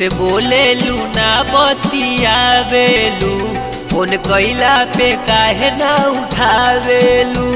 से बोले लू ना बतियावेलू फोन कैला पे काहे ना उठावेलू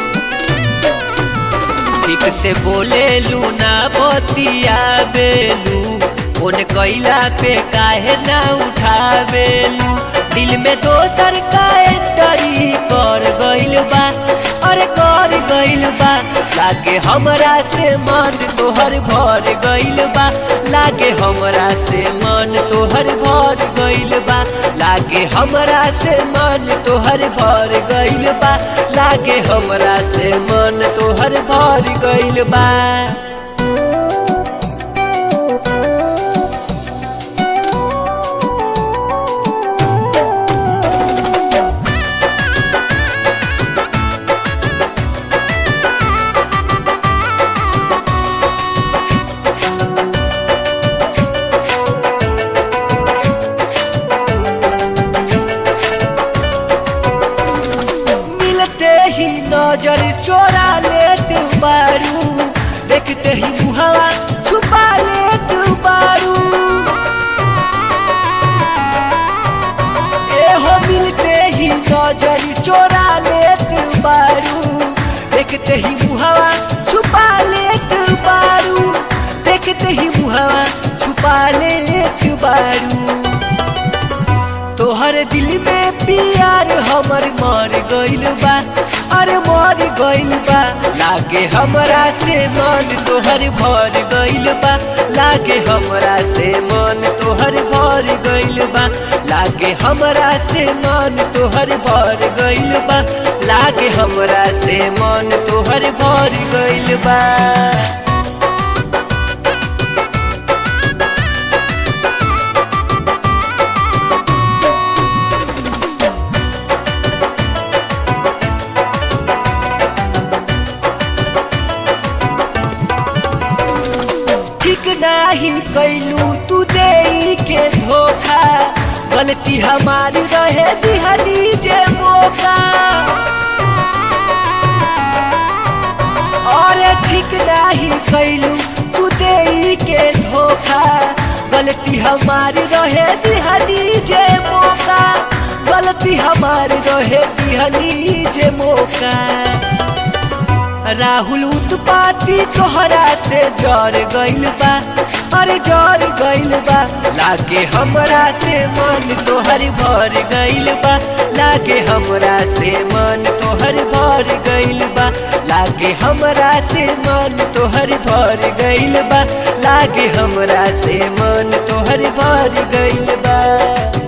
ठीक से बोले लू ना बतियावेलू फोन कैला पे काहे ना उठावेलू दिल में दोसर का एंटरी कर गइल बा अरे कर गइल बा लागे हमरा से मन तोहर भर गइल बा लागे हमरा से मन तोहर भर गइल बा लागे हमरा से मन तोहर भर गइल बा लागे हमरा से मन तोहर भर गइल बा मिलते ही नजर चोरा लेते बारू देखते ही मुहावा छुपा लेते बारू ए हो मिलते ही नजर चोरा लेते बारू देखते ही मुहावा छुपा लेते बारू देखते ही मुहावा छुपा लेते बारू तोहर दिल में प्यार हमर मर गइल बा अरे मर गइल बा लागे हमरा से मन तोहर भर गइल बा लागे हमरा से मन तोहर भर गइल बा लागे हमरा से मन तोहर भर गइल बा लागे हमरा से मन तोहर भर गइल बा ठीक नाही कैलू तू दे के धोखा गलती हमारी रहे दिहली जे मौका और ठीक नाही कैलू तू दे के धोखा गलती हमारी रहे दिहली जे मौका गलती हमारी रहे दिहली जे मौका राहुल उत्पाती तोहरा से जर गइल बा अरे जर गइल बा लागे हमरा से मन तोहर भर गइल बा लागे हमरा से मन तोहर भर गइल बा लागे हमरा से मन तोहर भर गइल बा लागे हमरा से मन तोहर भर गइल बा